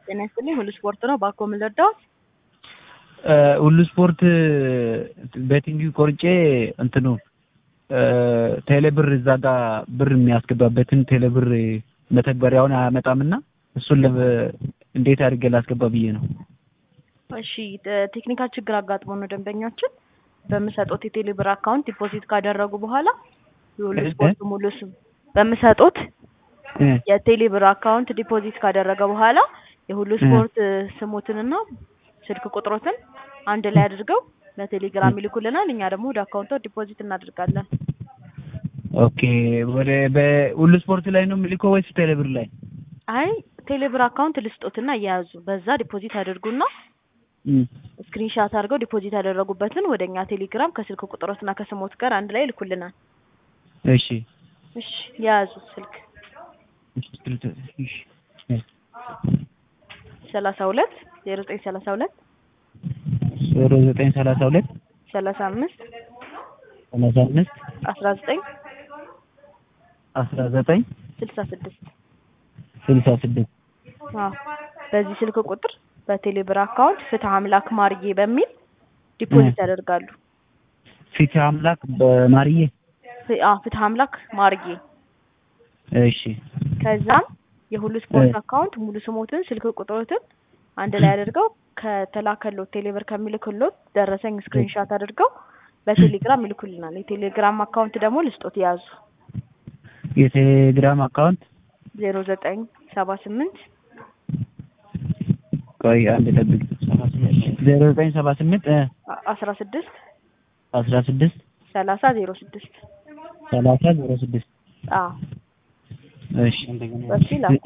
ጤና ይስጥልኝ። ሁሉ ስፖርት ነው። ባኮ ምን ልርዳዎት? ሁሉ ስፖርት ቤቲንግ ቆርጬ እንትኑ ቴሌብር እዛ ጋር ብር የሚያስገባበትን ቴሌብር መተግበሪያውን አያመጣምና እሱን እንዴት አድርጌ ላስገባ ብዬ ነው። እሺ ቴክኒካል ችግር አጋጥሞ ነው ደንበኛችን በምሰጡት የቴሌብር አካውንት ዲፖዚት ካደረጉ በኋላ የሁሉ ስፖርት ሙሉ ስም በምሰጡት የቴሌብር አካውንት ዲፖዚት ካደረገ በኋላ የሁሉ ስፖርት ስሙትንና ስልክ ቁጥሮትን አንድ ላይ አድርገው ለቴሌግራም ይልኩልናል። እኛ ደግሞ ወደ አካውንቶ ዲፖዚት እናደርጋለን። ኦኬ ወደ በሁሉ ስፖርት ላይ ነው የምልከው ወይስ ቴሌብር ላይ? አይ ቴሌብር አካውንት ልስጦትና እያያዙ በዛ ዲፖዚት ያደርጉና ስክሪንሻት አድርገው ዲፖዚት ያደረጉበትን ወደ እኛ ቴሌግራም ከስልክ ቁጥሮትና ከስሞት ጋር አንድ ላይ ይልኩልናል። እሺ እሺ የያዙ ስልክ ሰላሳ ሁለት ዜሮ ዘጠኝ ሰላሳ ሁለት ዜሮ ዘጠኝ ሰላሳ ሁለት ሰላሳ አምስት ሰላሳ አምስት አስራ ዘጠኝ አስራ ዘጠኝ ስልሳ ስድስት ስልሳ ስድስት አዎ በዚህ ስልክ ቁጥር በቴሌብር አካውንት ፍትህ አምላክ ማርዬ በሚል ዲፖዚት ያደርጋሉ። ፍትህ አምላክ በማርዬ አዎ ፍትህ አምላክ ማርዬ። እሺ ከዛም የሁሉ ስፖርት አካውንት ሙሉ ስሞትን ስልክ ቁጥሮትን አንድ ላይ አድርገው ከተላከሎት ቴሌብር ከሚልክሎት ደረሰኝ ስክሪንሻት አድርገው በቴሌግራም ይልኩልናል። የቴሌግራም አካውንት ደግሞ ልስጦት ያዙ። የቴሌግራም አካውንት ዜሮ ዘጠኝ ሰባ ስምንት ቆይ አንድ ጠብቅ። ዜሮ ዘጠኝ ሰባ ስምንት አስራ ስድስት አስራ ስድስት ሰላሳ ዜሮ ስድስት ሰላሳ ዜሮ ስድስት አዎ እሺ በሱ ይላኩ።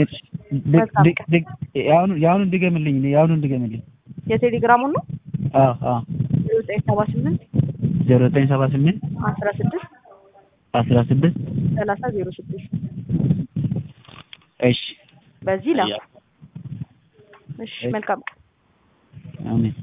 የአሁኑን ድገምልኝ፣ የአሁኑን ድገምልኝ። የቴሌግራሙን ነው አዎ አዎ ዜሮ ዘጠኝ ሰባ ስምንት ዜሮ ዘጠኝ ሰባ ስምንት አስራ ስድስት አስራ ስድስት ሰላሳ ዜሮ ስድስት እሺ በዚህ ላኩ። እሺ መልካም አሜን።